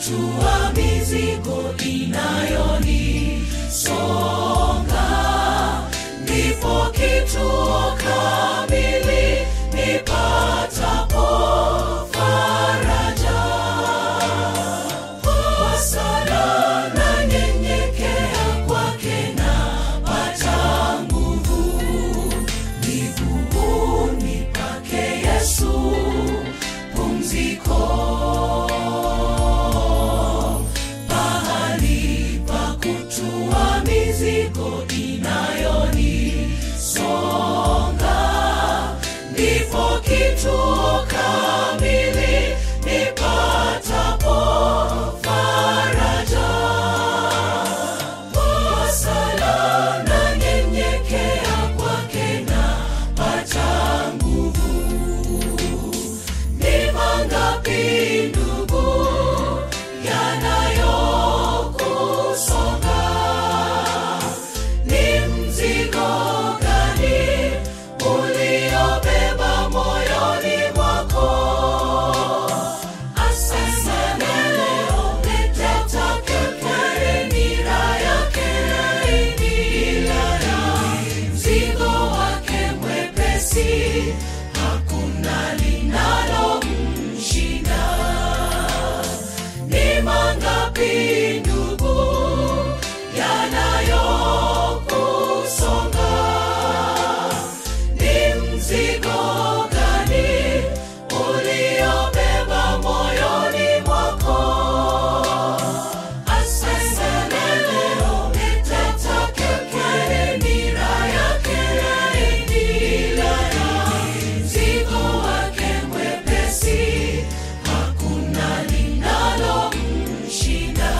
kutua mizigo inayonisonga ndipo kituo kamili nipatapo faraja kwa sala na nyenyekea kwake napata nguvu miguuni pake yesu pumziko pahali pa kutua mizigo inayonisonga ndipo kituo kamili nipatapo faraja kwa sala na nyenyekea kwake napata nguvu ni mangapi ndugu yanayokusonga ni mzigo gani uliobeba moyoni mwako asante leo letatake nira yake laini mzigo wake mwepesi hakuna linalomshinda ni mangapi ndugu yanayokusonga ni mzigo gani uliobeba moyoni mwako asante leo letatake nira yake laini mzigo wake mwepesi hakuna linalomshinda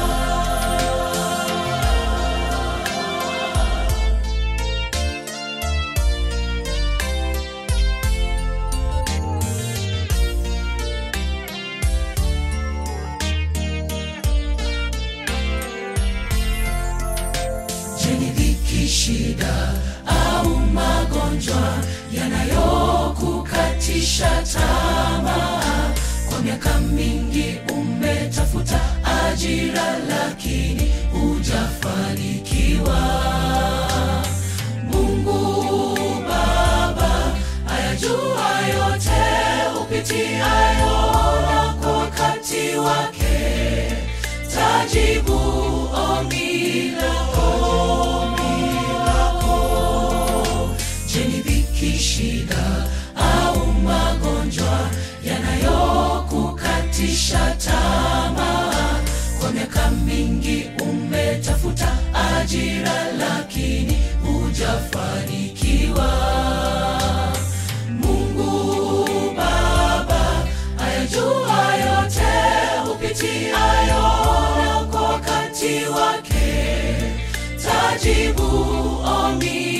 Je, ni dhiki, shida au magonjwa yanayokukatisha tamaa? Kwa miaka mingi umetafuta ajira, lakini hujafanikiwa. Mungu Baba ayajua yote upitiayo, na kwa wakati wake tajibu ombi lako. Je, ni dhiki, shida au magonjwa yanayokukatisha tamaa? Kwa miaka mingi umetafuta ajira, lakini hujafanikiwa. Mungu Baba ayajua yote upitiayo, na kwa wakati wake tajibu ombi